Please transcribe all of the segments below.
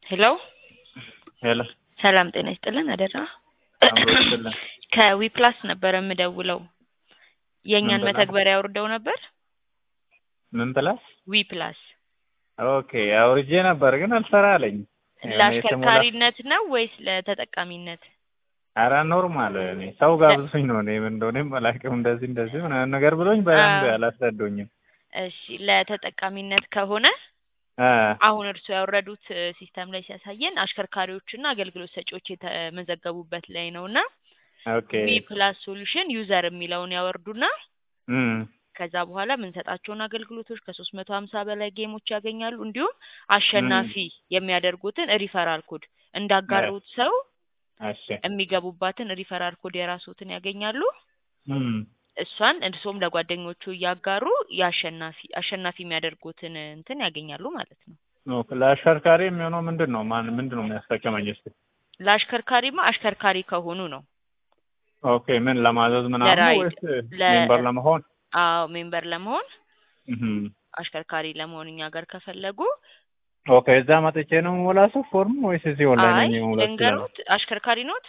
ሄሎ ሄሎ ሰላም ጤና ይስጥልን አደራ አብሮ ይስጥልን። ከዊፕላስ ነበረ የምደውለው የእኛን ምን ብላ? መተግበሪያ አውርደው ነበር ምን ፕላስ? ዊፕላስ ኦኬ አውርጄ ነበር ግን አልሰራ አለኝ። የሆነ የተሞላ- ለአሽከርካሪነት ነው ወይስ ለተጠቃሚነት ኧረ ኖርማል እኔ ሰው ጋብዞኝ ነው እኔ ምን እንደሆነም አላውቅም። እንደዚህ እንደዚህ ምናምን ነገር ብሎኝ በደንብ አዎ። አላስረዶኝም። እሺ ለተጠቃሚነት ከሆነ አ አሁን እርስዎ ያወረዱት እ፣ ሲስተም ላይ ሲያሳየን አሽከርካሪዎችና አገልግሎት ሰጪዎች የተመዘገቡበት ላይ ነው እና ኦኬ ዊ ፕላስ ሶሉሽን ዩዘር የሚለውን ያወርዱና እም ከዛ በኋላ የምንሰጣቸውን አገልግሎቶች ከሶስት መቶ ሀምሳ በላይ ጌሞች ያገኛሉ። እንዲሁም አሸናፊ የሚያደርጉትን ሪፈራል ኮድ እንዳጋሩት ሰው እሺ የሚገቡባትን ሪፈራል ኮድ የራስዎትን ያገኛሉ። እም እሷን እርስዎም ለጓደኞቹ እያጋሩ የአሸናፊ አሸናፊ የሚያደርጉትን እንትን ያገኛሉ ማለት ነው። ኦኬ ለአሽከርካሪ የሚሆነው ምንድን ነው? ማን ምንድን ነው የሚያስጠቅመኝ እስኪ? ለአሽከርካሪማ አሽከርካሪ ከሆኑ ነው። ኦኬ ምን ለማዘዝ ምናምን ነው ለራይድ፣ ወይስ ለ- ሜምበር ለመሆን? አዎ ሜምበር ለመሆን እም አሽከርካሪ ለመሆን እኛ ጋር ከፈለጉ ኦኬ እዛ መጥቼ ነው የምሞላ ሰው ፎርም ወይስ እዚህ ኦንላይን አይ ነኝ የምሞላ? ልንገሩት፣ አሽከርካሪ ኖት?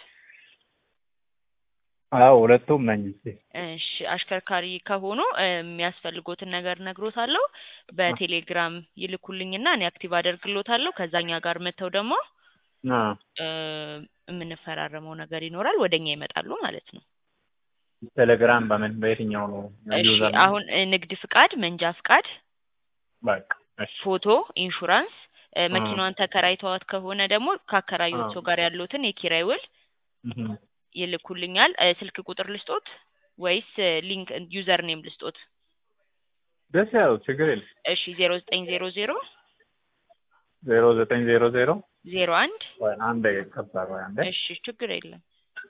አዎ ሁለቱም ነኝ። እስኪ እሺ አሽከርካሪ ከሆኑ እ፣ የሚያስፈልጎትን ነገር ነግሮታለሁ። በቴሌግራም ይልኩልኝና እኔ አክቲቭ አደርግሎታለሁ። ከዛኛ ጋር መጥተው ደግሞ አ እ፣ የምንፈራረመው ነገር ይኖራል። ወደኛ ይመጣሉ ማለት ነው። ቴሌግራም በምን በየትኛው ነው እሺ ዩዘር? አሁን እ፣ ንግድ ፍቃድ፣ መንጃ ፍቃድ፣ በቃ እሺ ፎቶ፣ ኢንሹራንስ እ፣ መኪናዋን ተከራይተዋት ከሆነ ደግሞ ካከራዩት አዎ። ሰው ጋር ያሉትን የኪራይ ውል እም ይልኩልኛል። እ፣ ስልክ ቁጥር ልስጦት ወይስ እ፣ ሊንክ ዩዘር ኔም ልስጦት? ደስ ያለው ችግር የለም። እሺ ዜሮ ዘጠኝ ዜሮ ዜሮ ዜሮ ዘጠኝ ዜሮ ዜሮ ዜሮ አንድ ወይ አንድ ከባድ ወይ አንድ እሺ ችግር የለም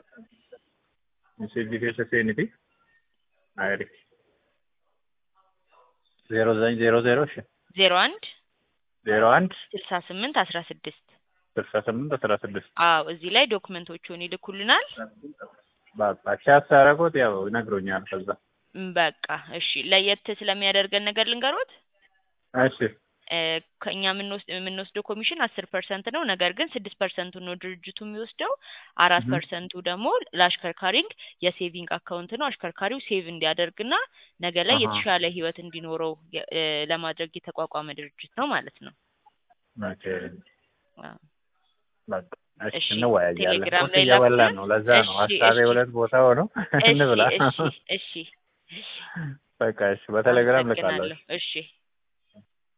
ሲቪ ሴኒቲ አይሪ ዜሮ ዘጠኝ ዜሮ ዜሮ እሺ ዜሮ አንድ ዜሮ አንድ ስልሳ ስምንት አስራ ስድስት ስልሳ ስምንት አስራ ስድስት አዎ እዚህ ላይ ዶክመንቶቹን ይልኩልናል። በቃ ቻት ሳደርጎት ያው ይነግሮኛል። ከዛ ም፣ በቃ እሺ ለየት ስለሚያደርገን ነገር ልንገሮት እሺ እ፣ ከእኛ የምንወስድ የምንወስደው ኮሚሽን አስር ፐርሰንት ነው። ነገር ግን ስድስት ፐርሰንቱ ነው ድርጅቱ የሚወስደው። አራት Mhm. ፐርሰንቱ ደግሞ ለአሽከርካሪንግ የሴቪንግ አካውንት ነው። አሽከርካሪው ሴቭ እንዲያደርግና ነገ ላይ አሃ። የተሻለ ህይወት እንዲኖረው የ- እ፣ ለማድረግ የተቋቋመ ድርጅት ነው ማለት ነው። ኦኬ አዎ። በቃ እሺ እሺ፣ እንወያያለን። ቴሌግራም ቁርስ ላይ እየበላን ላኩልን። ነው። ለዛ ነው እሺ፣ ሀሳቤ እሺ። ሁለት ቦታ ሆኖ እንብላ። እሺ እሺ እሺ በቃ እሺ፣ በቴሌግራም ልካለሁ። አመሰግናለሁ። እሺ